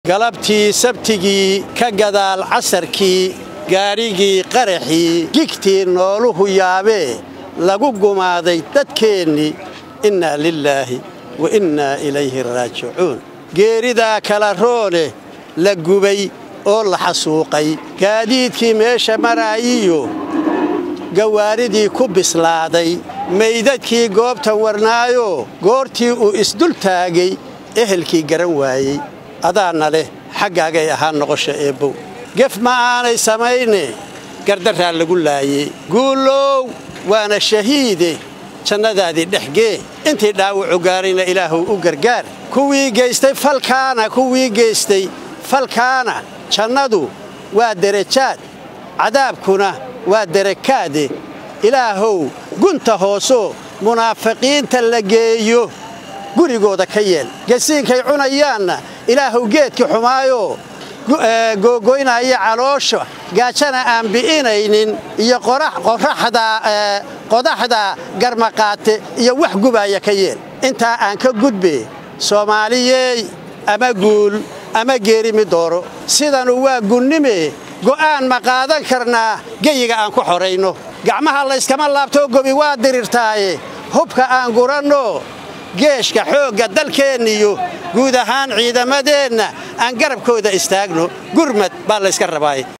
galabtii sabtigii ka gadaal casarkii gaadhigii qaraxii gigtii nooluhu yaabee lagu gumaaday dadkeennii innaa lilaahi wa innaa ilayhi raajicuun geeridaa kala roone la gubay oo la xasuuqay gaadiidkii meesha maraayiyo gawaaridii ku bislaaday maydadkii goobtan warnaayoo goortii uu isdul taagay ehelkii garan waayey adaana leh xaggaagay ahaa noqosha eebbow gef ma aanay samayne gardarraa lagu laayey guulow waana shahiide jannadaadii dhexgee intii dhaawacu gaarayna ilaahuw u gargaar kuwii geystay falkaana kuwii geystay falkaana jannadu waa derajaad cadaabkuna waa derakaade ilaahow gunta hoosoo munaafiqiinta la geeyo gurigooda ka yeel gasiinkay cunayaanna ilaahuw geedkii xumaayoo googoynaya caloosha gaajana aan bi'inaynin iyo qodaxda garmaqaate iyo wax gubaaya ka yeel intaa aan ka gudbe soomaaliyey ama guul ama geerimi dooro sidanu waa gunnime go'aan ma qaadan karnaa geyiga aan ku xorayno gacmaha layskama laabtoo gobi waa dirirtaaye hubka aan guranno geeshka xoogga dalkeenniyo guud ahaan ciidamadeenna aan garabkooda istaagno gurmad baa layska rabaaye